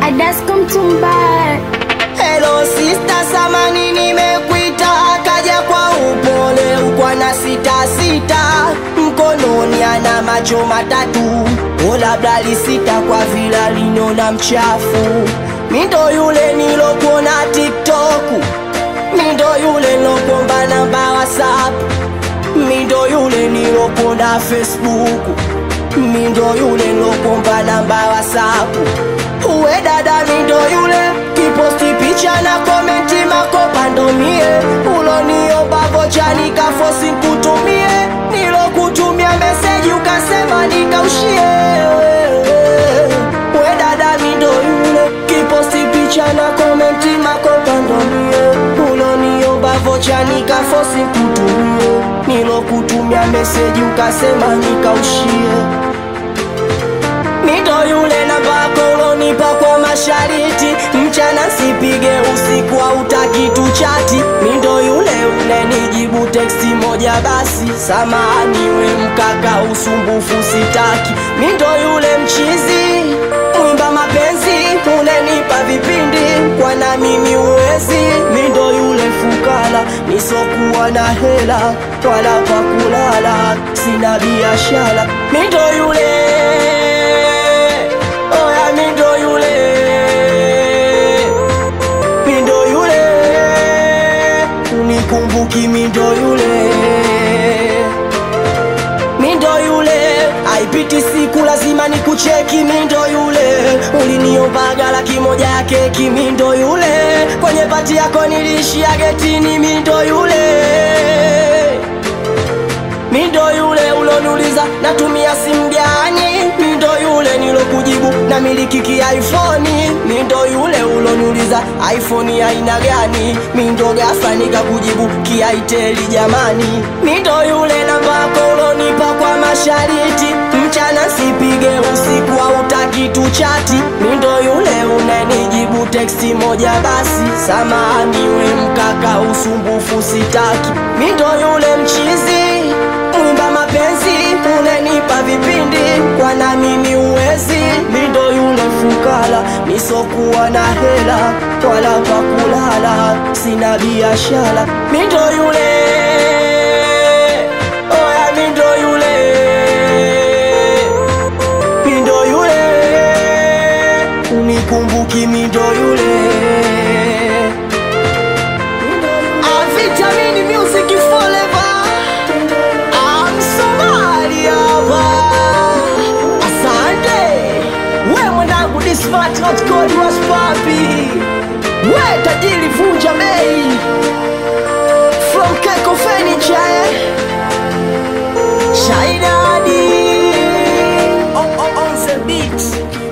Adasko Mtumba. Hello sister, samani nimekuita, akaja kwa upole ukwa na sita sita, mkononi ana macho matatu, o labda lisita kwa vila linona mchafu. Mindo yule nilokuona TikTok, mindo yule nilokuomba namba WhatsApp, mindo yule nilokuona Facebook, mindo yule nilokuomba namba WhatsApp. Uwe dada mindo yule kiposti picha na komenti makopa ndo mie uloniomba vocha nikafosi kutumie nilokutumia meseji ukasema nikaushie Uwe dada mindo yule kiposti picha na komenti makopa ndo mie uloniomba vocha nikafosi kutumie nilokutumia meseji ukasema nikaushie Mito yule na bako ulonipa kwa mashariti Mchana sipige usiku hautaki tuchati Mindo yule ule nijibu teksti moja basi Samahani we mkaka usumbufu sitaki Mindo yule mchizi mwimba mapenzi Unenipa vipindi kwa na mimi uwezi Mindo yule fukara nisokuwa na hela Wala pa kulala sina biashara Mindo yule Oya mindo yule Mindo yule Unikumbuki mindo yule Mindo yule Haipiti siku lazima nikucheki mindo yule Uliniombaga laki moja ya keki mindo yule Kwenye pati yako nilishia getini mindo yule Mindo yule uloniuliza natumia simu gani? Mindo yule nilokujibu na miliki ki iPhone. Mindo yule uloniuliza iPhone ya aina gani? Mindo ghafla nikakujibu kiaiteli jamani. Mindo yule namba yako ulonipa kwa mashariti, mchana sipige usiku hautaki tuchati. Mindo yule unanijibu teksti moja basi, samahani we mkaka, usumbufu sitaki. Mindo yule mchizi mwimba mapenzi unenipa vipindi kwa na mimi uwezi mindo yule fukara nisokuwa na hela wala pa kulala sina biashara mindo yule oya mindo yule mindo yule unikumbuki mindo yule Ah, Vitamini Music Forever I'm Somali hapa. Asante we mwanangu, this smart not called was papi. We tajiri vunja bei from Keko Furniture eh? Shaidadi on, on, on the beat